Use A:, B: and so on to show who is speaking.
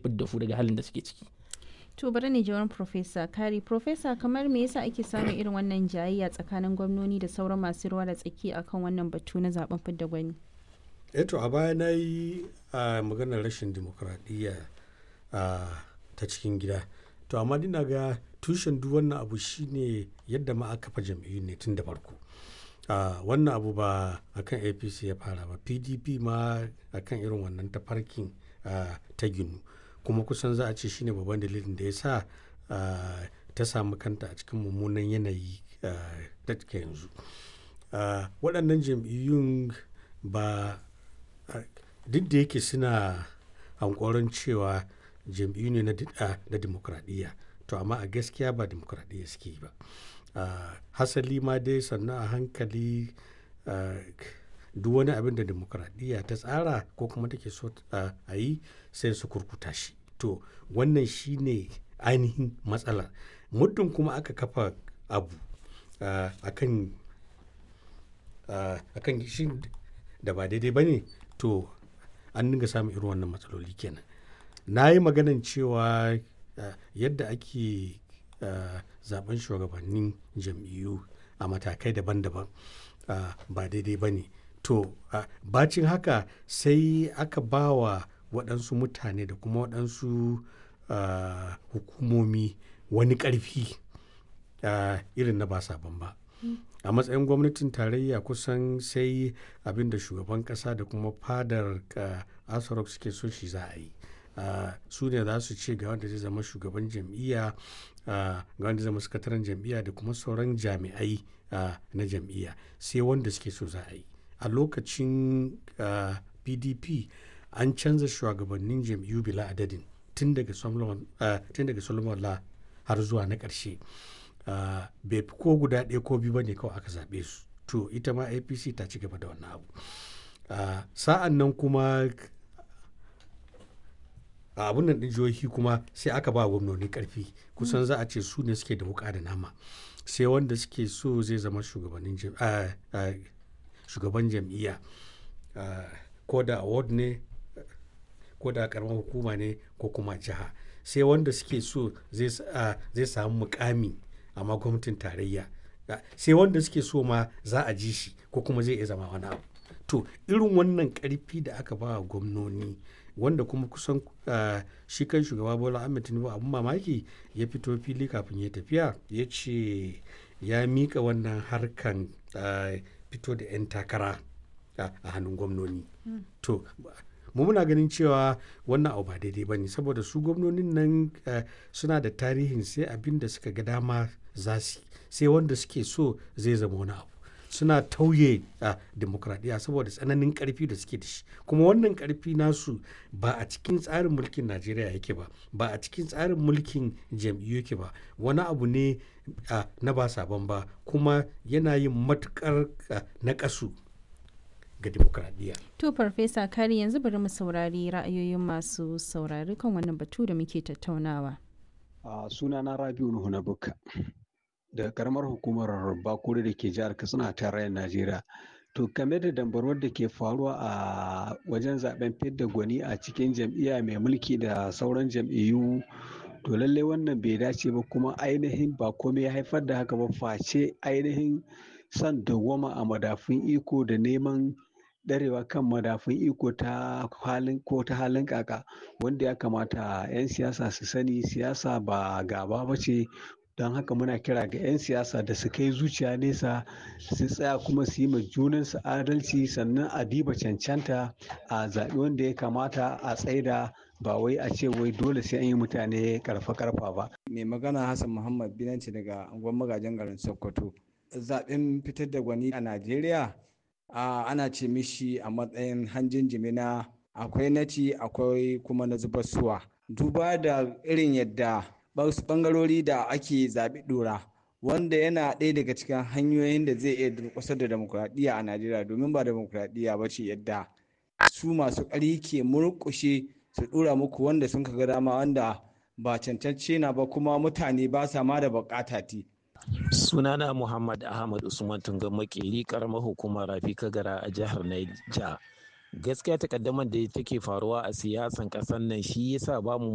A: fidda su daga halin da suke ciki
B: To bari ne jawarin Profesa Kari. Profesa kamar me yasa ake samun irin wannan jayayya tsakanin gwamnoni da sauran masu ruwa da tsaki akan wannan batu na zaben fidda gwani?
C: eto a baya na yi a maganar rashin dimokuraɗiyya ta cikin gida to amma dina ga tushen duk wannan abu shine yadda ma aka kafa jam'iyyu ne tun da farko wannan abu ba akan apc ya fara ba pdp ma akan irin wannan tafarkin ta ginu kuma kusan za a ce shine babban dalilin da ya sa ta samu kanta a cikin mummunan yanayi da take yanzu waɗannan jam'iyyun ba duk da yake suna hankoron cewa jam'iyyu ne na dimokuraɗiyya to amma a gaskiya ba dimokuraɗiyya suke yi ba hasali ma dai sannan a hankali duk wani abin da dimokuraɗiyya ta tsara ko kuma take so a yi sai su kurkuta shi to wannan shine ainihin matsalar muddin kuma aka kafa abu akan akan shi da ba daidai ba ne to an dinga samun irin wannan matsaloli kenan na yi maganan cewa yadda ake zaben shugabannin jam'iyyu a matakai daban-daban ba daidai ba ne to bacin haka sai aka ba wa waɗansu mutane da kuma waɗansu hukumomi wani ƙarfi irin na ba sabon ba a matsayin gwamnatin tarayya kusan sai abin da shugaban ƙasa da kuma fadar asarok suke so shi za a yi su ne za su ce ga wanda zai zama shugaban jam'iyya ga wanda zama sakataren jam'iyya da kuma sauran jami'ai na jam'iyya sai wanda suke so za a yi a lokacin pdp an canza shugabannin jam'iyyu bila adadin tun daga solomon la har zuwa na ƙarshe bai fi ko guda ɗaya ko biyu ba ne kawai aka zaɓe su to ita ma apc ta ci gaba da wannan abu sa'an nan kuma a abun nan ɗin jihohi kuma sai aka ba gwamnoni ƙarfi kusan za a ce su ne suke da wuƙa da nama sai wanda suke so zai zama shugaban jam'iyya ko da award ne ko da karamar hukuma ne ko kuma jiha sai wanda suke so zai samu mukami amma gwamnatin tarayya sai wanda suke so ma za a ji shi ko kuma zai iya zama wani abu to irin wannan karfi da aka ba gwamnoni wanda kuma kusan shi kan shugaba bola ahmed tinubu abun mamaki ya fito fili kafin ya tafiya ya ce ya mika wannan harkan fito da 'yan takara a hannun gwamnoni to mu muna ganin cewa wannan abu ba daidai ba ne saboda su gwamnonin nan suna da tarihin sai abin da suka ga dama za su sai wanda suke so zai zama wani abu suna tauye a demokradiyya saboda tsananin karfi da suke da shi kuma wannan karfi nasu ba a cikin tsarin mulkin najeriya yake ba ba a cikin tsarin mulkin jam'iyyu yake ba wani abu ne na ba sabon ba kuma yana yin matukar na kasu ga demokradiyya.
B: To Farfesa Kari yanzu bari mu saurari ra'ayoyin masu saurari kan wannan batu da muke tattaunawa.
D: A sunana Rabiu Nuhu na Bukka daga karamar hukumar Bakure da ke jihar Katsina a tarayyar Najeriya. To game da dambarwar da ke faruwa a wajen zaben fidda gwani a cikin jam'iyya mai mulki da sauran jam'iyyu to lallai wannan bai dace ba kuma ainihin ba komai ya haifar da haka ba face ainihin son dawwama a madafun iko da neman darewa kan madafun iko ta halin ko ta halin kaka wanda ya kamata 'yan siyasa su sani siyasa ba gaba ba ce don haka muna kira ga 'yan siyasa da su kai zuciya nesa su tsaya kuma su yi ma junansu adalci sannan a diba cancanta a zaɓi wanda ya kamata a tsaida ba wai a ce wai dole sai an yi mutane karfa karfa ba.
E: mai magana hassan muhammad binanci daga angon magajin garin sokoto zaɓen fitar da gwani a najeriya ana ce mishi a matsayin hanjin jimina akwai naci akwai kuma na zubar suwa duba da irin yadda bangarori da ake zaɓi ɗora wanda yana ɗaya daga cikin hanyoyin da zai iya durƙusar da demokuraɗiyya a najeriya domin ba demokuraɗiyya ba ce yadda su masu ƙari ke murƙushe su ɗora muku wanda sun ga dama wanda ba cancance na ba kuma mutane ba sa ma da buƙata ti
F: sunana muhammad ahmad usman tunga makeri karamar hukumar rafi kagara a jihar naija gaskiya takaddamar da take faruwa a siyasan ƙasar nan shi yasa ba mu